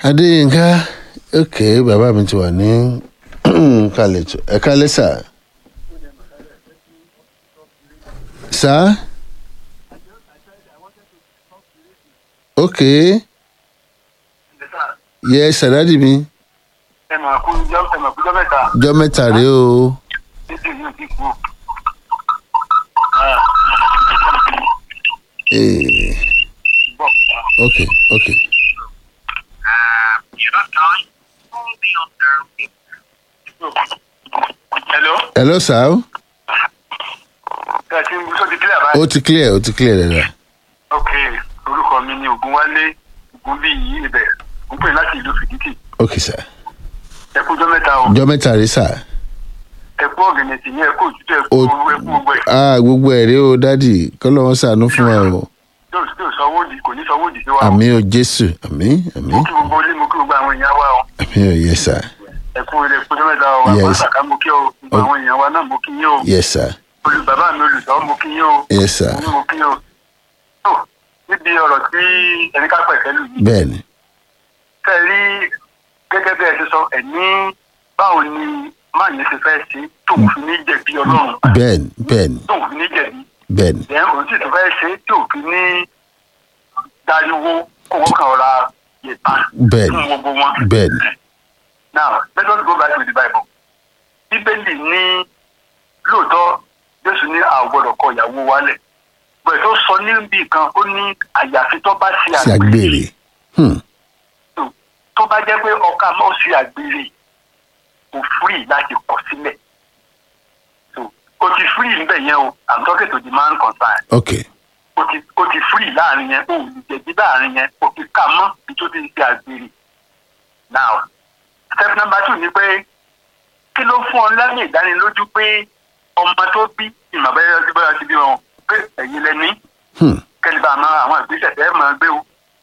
adéyínká ok bàbá mi ti wà ní kàlẹ́tù ẹ kálẹ́ sà sà ok yẹ sàdádì mi ẹ mà kú jọ ẹ mà kú jọ mẹ́ta jọ mẹ́ta rèé o títí yóò ti kú. Eh, bọ̀ ok ok hello hello sà ó ẹ ti ń sọ ti kílẹ̀ báyìí. ó ti clear ó ti clear dáadáa ok orúkọ mi ni ògúnwálé ògúnbíyì ibẹ̀ ń pè láti ìlú fìdítì ok sà ẹ kú jọ mẹ́ta o jọ mẹ́ta rèé sà ẹ kú ọ̀gẹ̀nẹ̀ tì ní ẹ kú òtútù ẹ kú Ó- ooru ẹ kú gbogbo ẹ ah gbogbo ẹ̀ rèé o dádì kọ́lọ́ wọn sànú fún wa o yóò yóò sanwó di kò ní sanwó di sí wa o àmì o jésù àmì àmì mo kí gbogbo ilé mo kí gbogbo àwọn èèyàn wa o àmì o yẹ sà ẹ kú ilé kú jọ mẹ́ta o Yes. àwọn àṣàkà mo kí o gbogbo àwọn èèyàn wa náà mo kí yín o yẹ sà olú bàbá mi olùsọ mo kí yín o yẹ sà mo ní mo kí yín o tó níbi ọ̀rọ̀ tí ẹni ká pẹ̀kẹ́ lù yìí bẹ́ẹ̀ ni tẹ́ ẹ rí gẹ́gẹ́ bí ẹ ti sọ ẹ̀ ní báwo ni máa yẹn ṣe fẹ́ ṣe tóun fi ní jẹ̀bi ọlọ́run bẹ́ẹ̀ ni bẹ́ẹ̀ ni tóun fi ní jẹ̀bi bẹ́ẹ̀ ni ẹ̀ òun sì tún fẹ́ ṣe tí ò fi ní dariwo kó wọ́n kàn ra yẹ̀ta bẹ́ẹ̀ fún ni gbogbo wọn. bẹ́ẹ̀ ni now let us go back to the bible bíbélì ní lóòótọ́ jésù ní àwọn gbọ́dọ̀ kọ ìyàwó wálẹ̀ bẹ̀rẹ̀ tó sọ níbi kan ó ní àyàfi tó bá ṣe sí àgbèrè agbèrè Hmm, tó bá jẹ́ pé ọkà máa ṣe àgbèrè kò free láti kọ̀ sílẹ̀ so o ti free níbẹ̀ yẹn o i'm talking to the man concerned ok o ti o ti free láàrin yẹn o ò lè jẹ̀bi láàrin yẹn o ti kà mọ́ bí tó ti ń ṣe àgbèrè now step number two ni pé kí ló fún ọ lẹ́yìn ìdánilójú pé ọmọ tó bí ìmọ̀ bẹ́ẹ̀ ọdún bẹ́ẹ̀ ti bí wọn pé ẹ̀yin lẹ́ni Hmm, kẹ́lí bá a máa àwọn ìgbésẹ̀ tẹ́ ẹ máa gbé o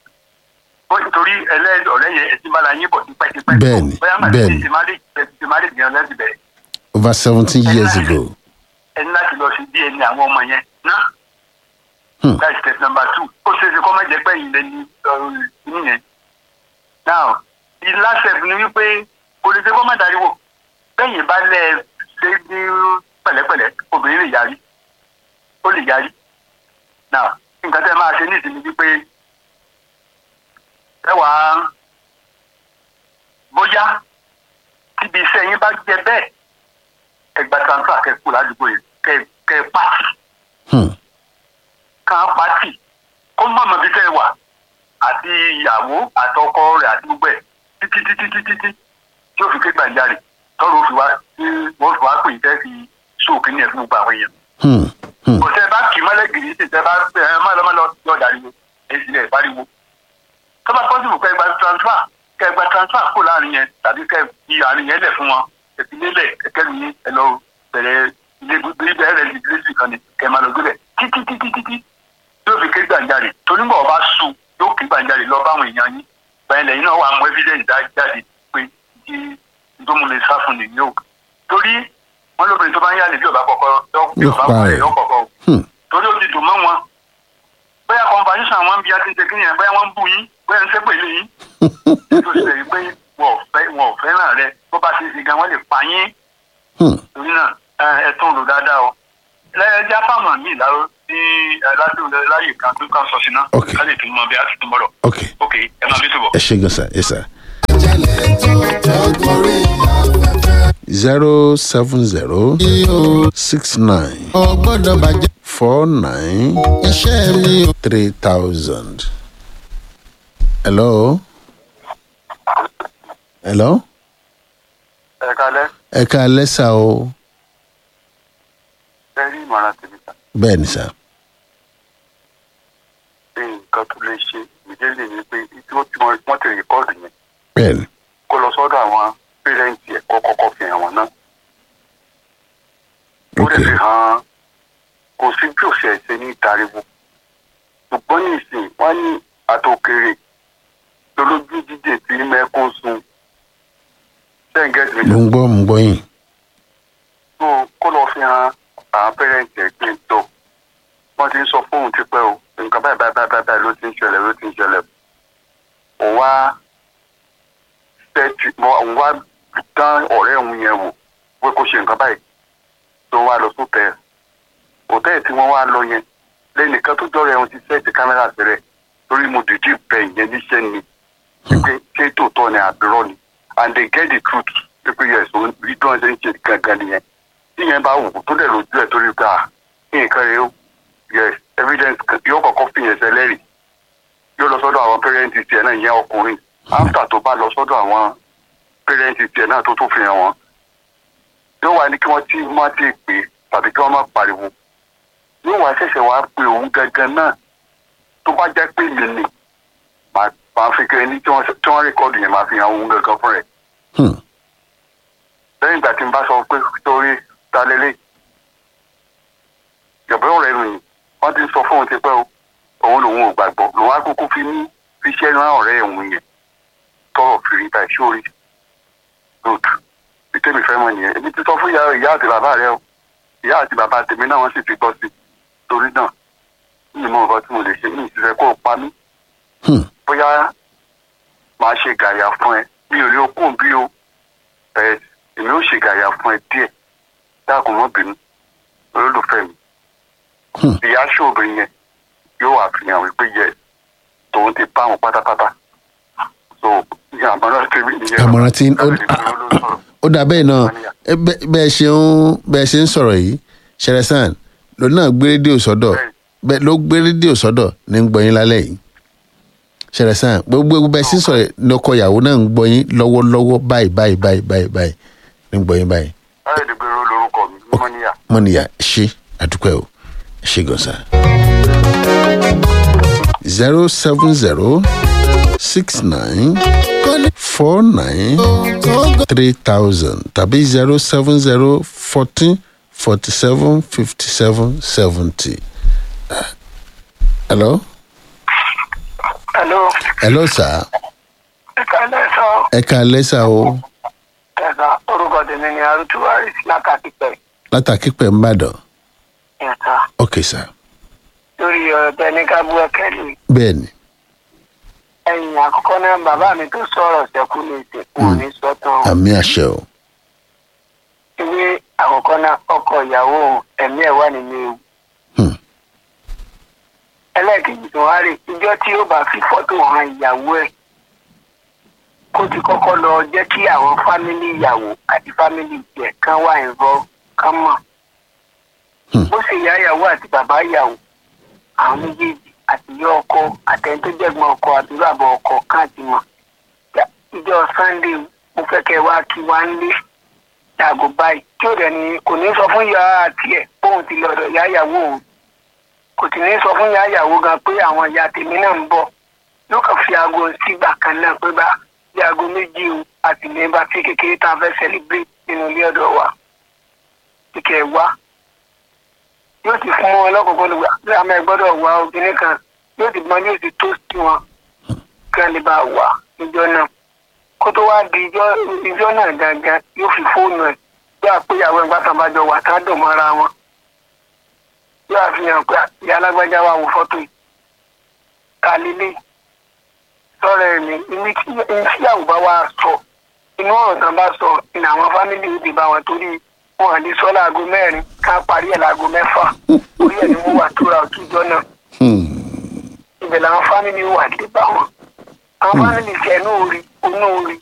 ó nítorí ẹlẹ́dọ̀ ọ̀rẹ́ yẹn ẹ̀sìn bá la yín bọ̀ tipẹ́tipẹ́ Bẹ́ẹ̀ni, bóyá màá bẹ́ẹ̀ni. ti má lè ti má lè gbìyànjú láti bẹ̀rẹ̀ over seventeen years ago ẹni láti lọ sí dna àwọn ọmọ yẹn ná Hmm. that's step number two ó ṣe é ṣe kọ́ mẹ́jẹ pẹ́ yìí lẹ́ni inú yẹn now the last step ni wípé kò lè ṣe kọ́ mẹ́ dariwo bẹ́yìn bá lẹ̀ ṣe ní pẹ̀lẹ́pẹ̀lẹ́ obìnrin lè yarí ó lè yarí now nǹkan tẹ́ ẹ máa ṣe ní ìsinmi wípé ẹ wàá bóyá tíbi iṣẹ́ yín bá jẹ bẹ́ẹ̀ ẹ gba transfer kẹ kú ládùúgbò yìí kẹ kẹ pàtì Hmm, kan pàtì kó má mọ bí tẹ́ ẹ wà àti ìyàwó àtọkọ rẹ̀ àti gbogbo ẹ̀ títí títí títí tí tí ó fi ké gbàǹjarè tọrọ ó fi wá tí wọ́n fi wá pè é tẹ́ fi sóòkè ní ẹ̀ fún gbogbo àwọn èèyàn. hmm, hmm. kò tẹ́ ẹ bá kì í mọ́lẹ̀ gidi sí tẹ́ ẹ bá ẹ má lọ́ má lọ yọ dàríwo èyí sì lẹ̀ pariwo. tó bá pọ́sibù kẹ́ ẹ gba transfer kẹ́ ẹ gba transfer kó láàrin yẹn tàbí kẹ́ ẹ fi àárín yẹn lẹ̀ fún wọn ìpínlẹ̀ kẹ̀kẹ́ mi ẹ lọ bẹ̀rẹ̀ ilé ibẹ̀ rẹ̀ ní ilé kan ni kẹ́ ẹ máa lọ gbé bẹ̀ títí títí títí yóò fi ké gbàǹjarè torí bọ̀ bá sùn yóò ké gbàǹjarè lọ báwọn èèyàn yín báyìí lẹ́yìn náà wà mú evidence dá jáde pé kí ìdómú lè sá fún nìyí o torí wọn lóbìnrin tó bá ń yálè bí ọba kọkọ bí Yóò ọba pa kọkọ rẹ̀. yóò kọkọ o Hmm. torí ó ti dùn mọ́ wọn bóyá conversation àwọn bíi àti ṣe kíni bóyá wọ́n ń bù yín bóyá ń ṣépè lé yín tó ṣe rí pé wọn ò fẹ́ wọn ò fẹ́ràn rẹ bó bá ṣe ṣe gan wọ́n lè pa yín Hmm. torí náà ẹ ẹ tún lò dáadáa o lẹ́yìn fáwọn míì láró ní aládùn láyè kan tó kàn sọ sí náà Ok. ká lè tún mọ bí a ti tún bọ̀rọ̀ ok ok ẹ máa bí tó bọ̀. ẹ ṣe gan sa ẹ sà jẹ́lẹ̀ tó tó gorí afẹ́fẹ́ zero seven zero yìí o. six nine ò gbọ́dọ̀ bàjẹ́ four nine iṣẹ́ mi o. three thousand. hello. hello. ẹ kalẹ ẹ ká lẹ́sà o ẹ rí ìmọ̀ràn tèmi kan bẹ́ẹ̀ ni sà pé nǹkan tó lè ṣe ìdílé ni pé tí wọ́n ti wọ́n ti rìkọ́ọ̀dù yẹn bẹ́ẹ̀ ni kó lọ sọ́dọ̀ àwọn pẹ́rẹ́ǹtì ẹ̀ kó kọ́kọ́ fi hàn wọ́n náà ó ok lè fi hàn kò sí bí òsì ẹ̀ṣẹ̀ ní ìtariwo ṣùgbọ́n ní ìsìn wọ́n ní àtòkèrè lolójú jíjẹ tí mẹ́kún sun ṣẹ́ǹgẹ́tì mi mo ń gbọ́ mo ń gbọ́ yín tó kó lọ fi hàn àwọn pẹ́rẹ́ǹtì ẹ̀ pé tó wọ́n ti ń sọ fóun tipẹ́ o nǹkan báyìí báyìí báyìí báyìí ló ti ń ṣẹlẹ̀ ló ti ń ṣẹlẹ̀ kò wá ti mọ òun wá dán ọ̀rẹ́ òun yẹn wò pé kó ṣe nǹkan báyìí tó wá lọ sóòtẹ́ẹ̀lì òtẹ́ẹ̀lì tí wọ́n wá lọ yẹn lẹ́nìkan tó jọ́rọ̀ ẹ̀hún ti sẹ́ẹ̀tì kámẹ́rà sílẹ̀ torí mo dìde bẹ ìyẹn níṣẹ́ ni pé ṣé tòótọ́ ni àbúrò ni and they get the truth pé yes òun bí tí wọ́n ṣe ń ṣe gangan nìyẹn tí yẹn bá wù ú tó dẹ̀ lójú ẹ̀ torí pé à nǹkan rẹ̀ ó yes evidence yóò kọ́kọ́ fìyẹn sẹ́lẹ̀rì yóò lọ sọ́dọ̀ àwọn pẹ́rẹ́ǹtì tiẹ̀ náà ìyẹn ọkùnrin after tó bá lọ sọ́dọ̀ àwọn pẹ́rẹ́ǹtì tiẹ̀ náà tó tún fi hàn wọ́n yóò wá ní kí wọ́n tí má ti pè é tàbí kí wọ́n má pariwo yóò wá ṣẹ̀ṣẹ̀ wá pe òun gangan náà tó bá jẹ́ pé mi nì máa máa fi kẹ́ ní tí wọ́n tí wọ́n rékọ́dù yẹn máa fi hàn òun gangan fún rẹ̀ Hmm. lẹ́yìn ìgbà tí n bá sọ pé torí ta lélẹ̀ ìjọba rẹ̀ rìn wọ́n ti sọ fún òun ti pẹ́ o òun lòun ò gbàgbọ́ lòun á kúkú fi ní fiṣẹ́ rán ọ̀rẹ́ òun yẹn tọrọ fìrí báyìí sórí good bí tèmi fẹ́ mọ̀ nìyẹn èmi ti sọ fún ìyá ìyá àti bàbá rẹ o ìyá àti bàbá tèmi náà wọ́n sì ti gbọ́ sí i torí náà mi mọ nǹkan tí mo lè ṣe mi ìṣiṣẹ́ kó o pa mí Hmm. bóyá máa ṣe gàyà fún ẹ mi ò rí okùn bí o ẹ èmi ò ṣe gàyà fún ẹ díẹ̀ dákun mọ́ bínú olólùfẹ́ mi Hmm. ìyá ṣòbìnrin yẹn yóò wà fìyàn wípé yẹ tòun ti bá wọn pátápátá so àmọ́ràn tèmi nìyẹn àmọ̀ràn tí ó Láti fi olólùfẹ́. ó dà bẹ́ẹ̀ náà ẹ bẹ́- bẹ́ẹ̀ ṣe ń bẹ́ẹ̀ ṣe ń sọ̀rọ̀ yìí ṣẹrẹsán ló náà gbé rédíò sọ́dọ̀ bẹ́ẹ̀ ló gbé rédíò sọ́dọ̀ ní ń gbọ́yìn lálẹ́ yìí ṣẹrẹsán gbogbo bẹ́ẹ̀ sì sọ̀rọ̀ ní ọkọ ìyàwó náà ń gbọ́yìn lọ́wọ́lọ́wọ́ báyìí báyìí báyìí báyìí báyìí ní ń gbọ́yìn báyìí láyé dìgbèrò lórúkọ mi mọ́níyà. mọ́nìyà ṣe àdúpẹ́ o ṣe gọ̀ọ́sà. zero seven zero six nine four nine three thousand tàbí zero seven zero fourteen forty seven fifty seven seventy. hello Hello, hello sir ìkàlẹ̀ sọ ẹ ká lẹ́sà o ẹ̀ka orúkọ tèmi ni arútúwárì lákàtìpẹ̀ látàkì pẹ̀ ń bàdàn ẹ̀ka ok sir lórí ọ̀rọ̀ tẹ ní ká bú ẹkẹ́lì. bẹ́ẹ̀ ni ẹ̀yìn àkọ́kọ́ náà bàbá mi tó sọ̀rọ̀ ṣẹ́kù ní ìsìnkú ní sọ́tàn. àmì àṣẹ o ìwé àkọ́kọ́ náà ọkọ ìyàwó ẹ̀mí ẹ̀ wà nínú ewu. Hmm. ẹlẹ́ẹ̀kejì tó wá rè ìjọ tí ó bá fi fọ́tò hàn ìyàwó ẹ̀ kó ti kọ́kọ́ lọ jẹ́ kí àwọn fámìlì ìyàwó àti fámìlì ìjẹ̀ kan wà ìrọ̀ kán mọ̀. Hmm. bó ṣe ìyá ìyàwó àti bàbá ìyàwó àwọn méjèèjì àti ìyá ọkọ àtẹni tó jẹ́gbọ́n ọkọ àti bàbá ọkọ káàtì mọ̀. Ya, ìjọ sunday mo fẹ́ kẹ́ wá kí wá ń lé yàgò báyìí tí ò dẹ̀ ní kò ní sọ fún ìyá àti ẹ̀ bóun ti lọ́dọ̀ ìyá ìyàwó òun kò sì ní sọ fún ìyá ìyàwó gan pé àwọn ìyá tèmi náà ń bọ̀ yóò kàn fi aago sígbà kan náà pé bá bí aago méjì o àti ní bá tí kékeré tá a fẹ́ celebrate nínú ilé ọ̀dọ̀ wa kíkẹ́ wá yóò ti fún wọn lọ́kọ̀ọ́kọ́ lọ́gbà bí àmọ́ ẹ gbọ́dọ̀ wá obìnrin kan yóò ti gbọ́n yóò ti tó sí wọn kí wọ́n lè bá wà níjọ́ náà kó tó wá di ijọ́ ijọ́ náà gangan yóò fi fóònù ẹ̀ bí àpéyàwó ẹ̀ gbàtàn bá jọ wà tá a dùn mọ́ra wọn yóò àfihàn pé ìyá alágbájá wà wò fọ́tò yìí ká lélẹ̀ sọ̀rọ̀ ẹ̀ ní ibi tí ìyàwó bá wà sọ inú ọ̀rọ̀ tán bá sọ ní àwọn fámìlì ó ti bá wọn torí wọn à lè sọ láago mẹ́rin ká parí ẹ̀ láago mẹ́fà orí ẹ̀ ni wọ́n wà tóra òtújọ́ náà Hmm. ibẹ̀ làwọn fámìlì wà dé bá wọn àwọn fámìlì tiẹ̀ ní orí onú orí